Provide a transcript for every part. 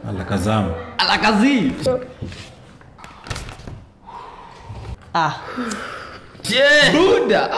alakazamu alakazi ah buda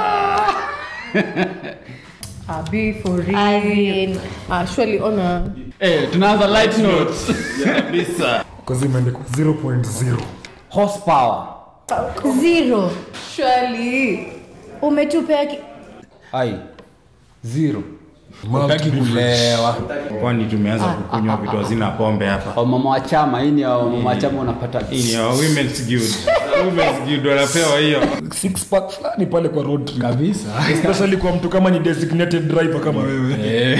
Ah, be for real. I mean, Ah, surely honor. eh tunaanza light notes kabisa Kazi imeandikwa 0.0. horsepower zero Surely. umetupea ki- ai zero utaki kulewa kwani tumeanza kukunywa vitu hazina pombe hapa wamama wa chama hii ni ya wamama wa chama unapata hii ni ya women's guild women's guild wanapewa hiyo Six pack fulani pale kwa road trip. kabisa Especially kwa mtu kama ni designated driver kama wewe.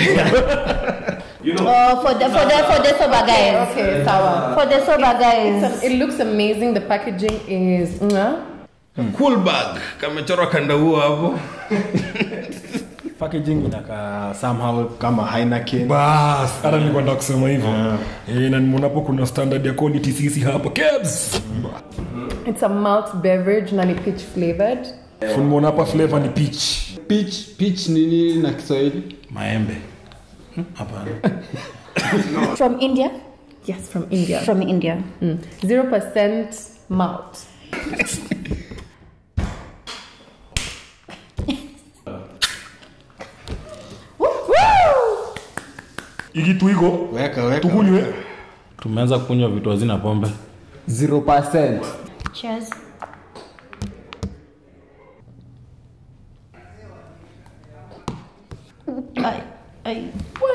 oh, for the for the for the sober guys Okay, sawa. for the sober guys It's- It looks amazing. The packaging is. Mm, cool bag kamechorwa kanda huo hapo packaging inakaa somehow kama Heineken. Bas, hata nilikuwa nataka kusema hivyo. Eh, na nimeonapo kuna standard ya quality sisi hapa. Kebs. It's a malt beverage, nani peach flavored. Nimeona hapa flavor ni peach. peach peach nini na kiswahili maembe Hmm, hapana from india Yes, from India. from india Zero percent malt. Iki tuigo. Weka, weka. Tukunywe. tumeanza kunywa vitu hazina pombe 0% cheers Ay, ay.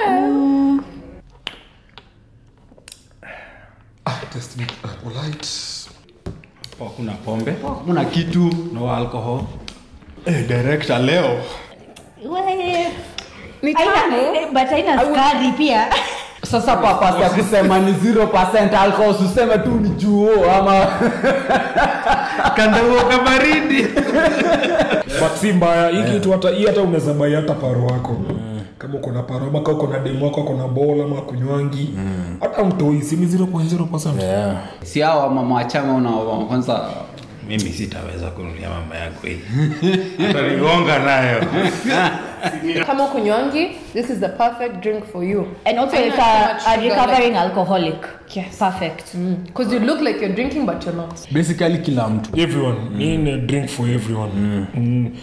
Test me polite. Hapo hakuna pombe kuna kitu no alcohol Eh, director leo We- Ni Haina- tamu. eh, but haina sukari pia sasa papas ya kusema ni 0% alcohol useme tu ni juo ama kanda huo kabaridi But si mbaya. Hii kitu hata hii hata unaweza bai hata paro wako. Kama uko na paro ama kama uko na demu wako uko na bola ama kunywangi. Hata mtoi si ni 0.0%. yeah. si hao mama wa chama una kwanza mimi sitaweza kunulia mama yako hii atanigonga nayo Kama kunywangi, this is the perfect drink for you. and also Haina it's too a, much a sugar, recovering alcoholic Yes. perfect Because you look like you're drinking, but you're not. basically kila mtu Everyone. Hii ni a drink for everyone. Mm.